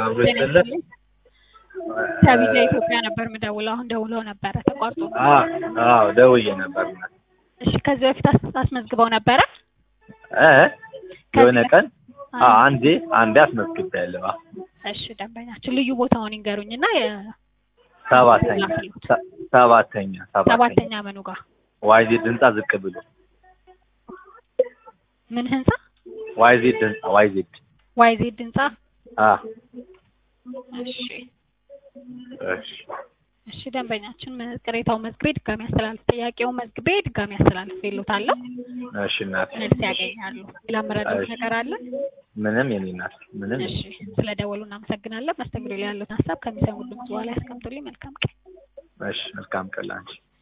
አብሮ ይስጥልን። ከቪዛ ኢትዮጵያ ነበር የምደውለው። አሁን ደውለው ነበረ ተቋርጦ። አዎ ደውዬ ነበር። እሺ ከዚህ በፊት አስ- አስመዝግበው ነበረ? እ የሆነ ከዚህ ቀን በፊት- አዎ አንዴ አንዴ አስመዝግቤያለሁ። አዎ እሺ ደንበኛችን ልዩ ቦታውን ይንገሩኝና የ- ሰባተኛ ላክልዎት። ሰ- ሰባተኛ ሰባተኛ ሰባተኛ ምኑ ጋር ዋይዜድ ህንጻ ዝቅ ብሎ ምን ህንጻ? ዋይዜድ ህንጻ ዋይዜድ ዋይዜድ ህንጻ። አ እሺ እሺ እሺ ደንበኛችን መ- ቅሬታውን መዝግቤ ድጋሚ አስተላልፍ ጥያቄውን መዝግቤ ድጋሚ አስተላልፍ ይሉታለሁ። እሺ እናት መልስ ያገኛሉ። ሌላ መረዳት እሺ። ነገር አለ? ምንም የኔ እናት ምንም እሺ ስለ ደወሉ እናመሰግናለን። መስተንግዶ ላይ ያሉትን ሀሳብ ከሚሰሙ ድምጽ በኋላ ያስቀምጡልኝ። መልካም ቀን። እሺ መልካም ቀን ላንቺ